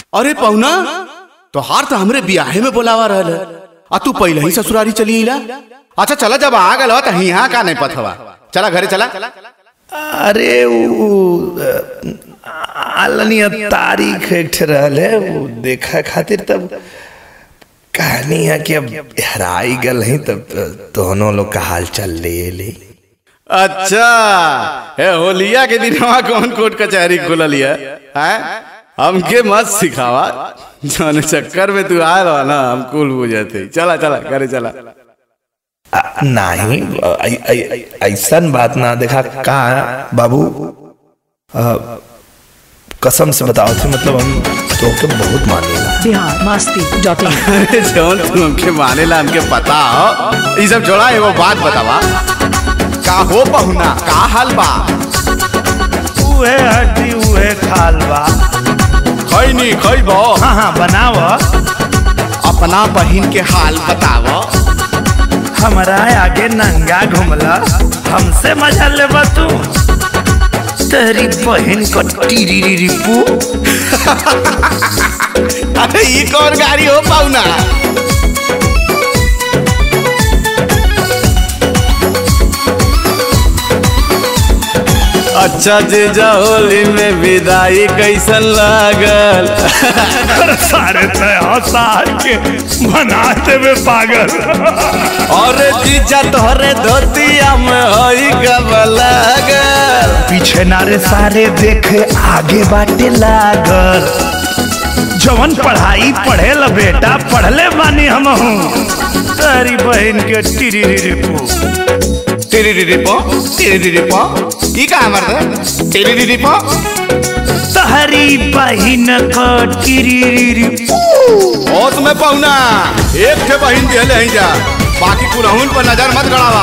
अरे पहुना तोहार तो हमरे बियाहे में बोलावा रहल आ तू पहले ही ससुरारी चली अला अच्छा चला जब आ गल तो यहाँ का नहीं पथवा चला घरे चला अरे वो आलनिया तारीख एक ठे रहल है वो देखा खातिर तब कहानी है कि अब हराई गल है तब दोनों लोग का हाल चल ले ले अच्छा हे होलिया के दिन वहाँ कौन कोर्ट कचहरी खुलल है हैं? हमके मत सिखावा जाने चक्कर में तू आयल हो ना हम कुल बुझते चला चला घरे चला आ, नहीं ऐ- ऐ- ऐसन बात ना देखा का बाबू आ, कसम से बताओ थे मतलब हम तो के बहुत मानेला बिहार मस्ती डॉट इन अरे जौन तू हमके मानेला हमके पता हो ये सब छोड़ा एगो बात बतावा का हो पहुना का हाल बा उहे हड्डी उहे खाल बा खैनी खैबो हाँ हाँ बनाव अपना बहिन के हाल बताव हमारा आगे नंगा घुमला हमसे मजा ले तू तेरी बहन को टीरी रिपू अरे ये कौन गाड़ी हो पाउना अच्छा जीजा होली में विदाई कैसन लागल सारे सार के बनाते में पागल और जीजा तोहरे धोतिया में होई कब लागल पीछे नारे सारे देखे आगे बाटे लागल जवन पढ़ाई पढ़े ल बेटा पढ़ले बानी हम हूँ तेरी बहन के टीरी रिपू तेरी दीदी पो तेरी दीदी पो ई का हमर दे तेरी दीदी पो तहरी बहन को टीरी होश में पहुना एक ठे बहिन दिहले ही जा बाकी कुलहुन पर नजर मत गड़ावा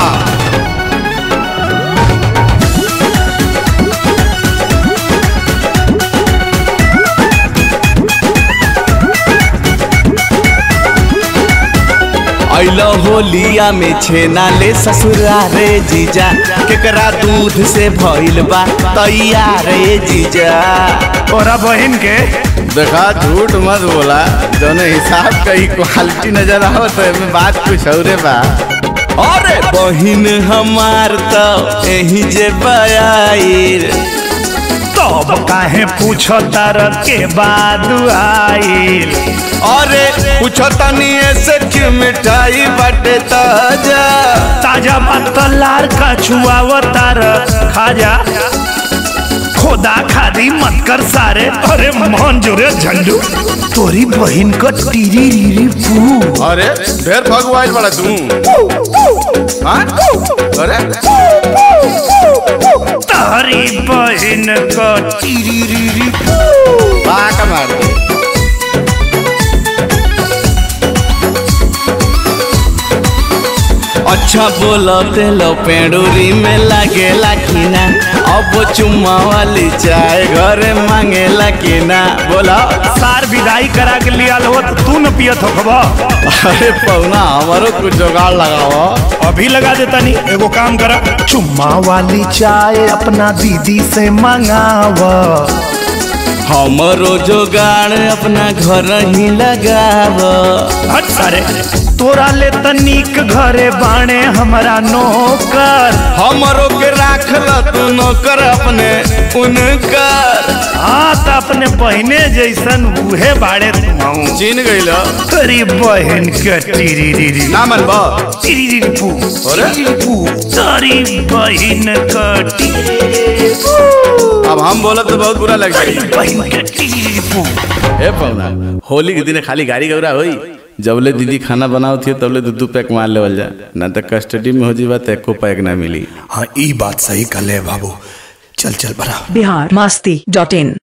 अइलो होलिया में छेना ले ससुरारे जीजा केकरा दूध से भइल बा तैयार रे जीजा तोरा बहन के देखा झूठ मत बोला जौन हिसाब का ही क्वालिटी नजर आवत है में बात कुछ औरे बा अरे बहिन हमार तो यही जे बयाइर तब काहे पूछो तार के बाद आइल अरे पूछो तनी ऐसे कि मिठाई बटे ताजा ताजा बात तो लार का छुआव तार खाजा खोदा खादी मत कर सारे अरे मोहन जोरे झंडू तोरी बहन का टीरी रीरी पू अरे ढेर भगवाइल बड़ा तू हाँ? अरे तारी बहन का टीरी रीरी पू बाका मार दे अच्छा बोलते लो पेड़ूरी में लागे लाखिना अब चुम्मा वाली चाय घरे मांगे लाखिना बोला सार विदाई करा के लिया लो तो तू न पियत हो खबा अरे पौना हमारो कुछ जुगाड़ लगाओ अभी लगा देता नहीं एगो काम करा चुम्मा वाली चाय अपना दीदी से मंगावा हमारो जुगाड़ अपना घर ही लगाव हट सारे तोरा ले तनिक घरे बाणे हमारा नौकर हमारो के राख ल तू नौकर अपने उनकर हाँ तो अपने बहने जैसन उहे बाड़े तुम चिन गइल तेरी बहन के टीरी रीरी ना मन बा टीरी रीरी पू अरे? टीरी पू तेरी बहन के टीरी पू अब हम बोलब तो बहुत बुरा लग जाई बहन के टीरी रीरी पू ए पौना होली के दिन खाली गाड़ी गौरा होई जबले दीदी खाना बनाओ थी तबले दू दू पैक मार लेवल जा ना तो कस्टडी में हो जीवा तो एको पैक ना मिली हाँ ई बात सही कर ले बाबू चल चल बना बिहार मस्ती डॉट इन